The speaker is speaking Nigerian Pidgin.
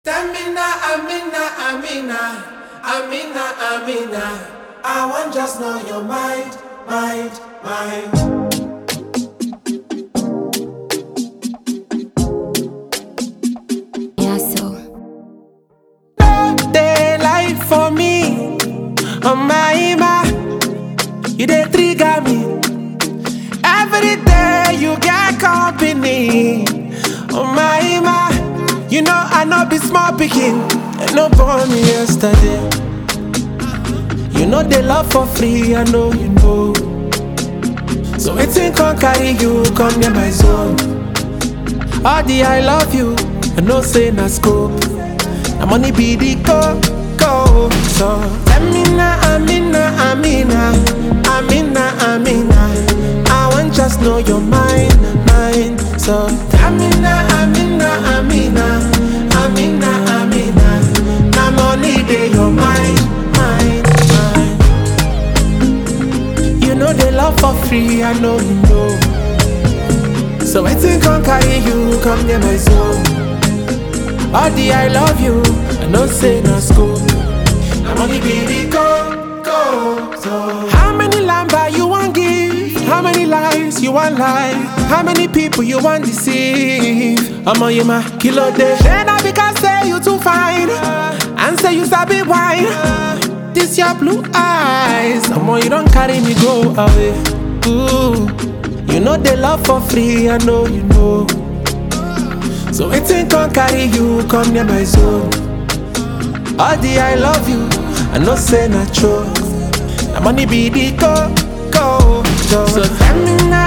Amina, Amina, Amina, Amina, Amina. I want just know your mind, mind, mind. Yeah, so Daylight for me, oh my ima, you dey trigger me. Every day you get company, oh my ima, you know I know be small pikin, and no born me yesterday. You know they love for free, I know you know. So wetin come carry you come near my zone? All the I love you, I know say na scope. Na money be the go go. So Amina, Amina, Amina, Amina, Amina. I want just know your mind, mind. So Amina, Amina, Amina, Amina, Amina. Na money dey your mind, mind, mind. You know they love for free, I know you know. So wetin come carry you come near my zone? All the I love you, I know say na school. I'm only baby go, go, so. How many lamba you want give? How many lies you want lie? How many people you want deceive? I'm on you my kilo day. Then I because say you too fine. And say you sabi wine. This your blue eyes. I'm on you don't carry me go away. Ooh. You know they love for free, I know you know. So wetin come carry you come near my zone? All the I love you, I know say na true. Na money be the go go go. So Amina,